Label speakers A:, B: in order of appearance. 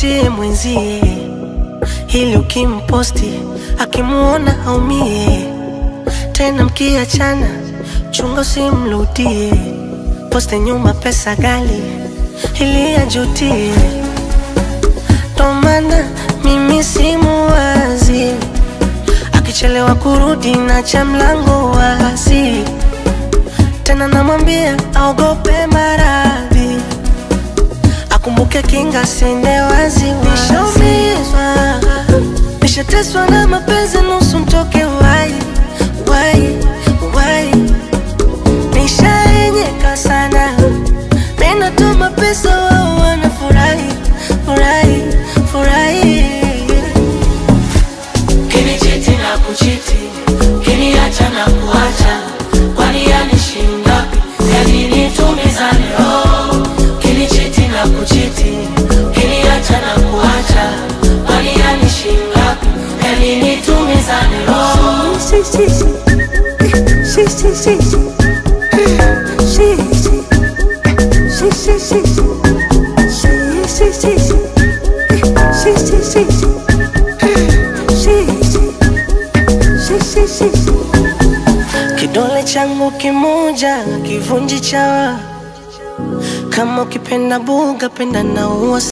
A: mvutie mwenzie, ili ukimposti akimuona aumie. Tena mkiachana, chunga usimrudie, poste nyuma pesa gali ili ajutie. Ndo maana mimi simuwazi, akichelewa kurudi na cha mlango wazi, tena namwambia aogope maradhi akumbuke kinga sende wazi nishaumizwa nishateswa na mapenzi nusu mtoke wai wai wai nishaenyeka sana ninatuma pesa wao wanafurahi furahi furahi
B: Kinichiti na kuchiti, kiniacha na kuacha, kwani yanishinda? Yani nitumizane roho. Kinichiti na kuchiti, kiniacha na kuacha, kwani yanishinda? Yani nitumizane roho.
A: Si, si, si. Si, si, si, si. Si, si. Si, si, si, si. Si, si, si, si. Si, si, si, si. Si, si. Si, si, si, si. Kidole changu kimoja kivunji chawa, kama ukipenda buga penda na ua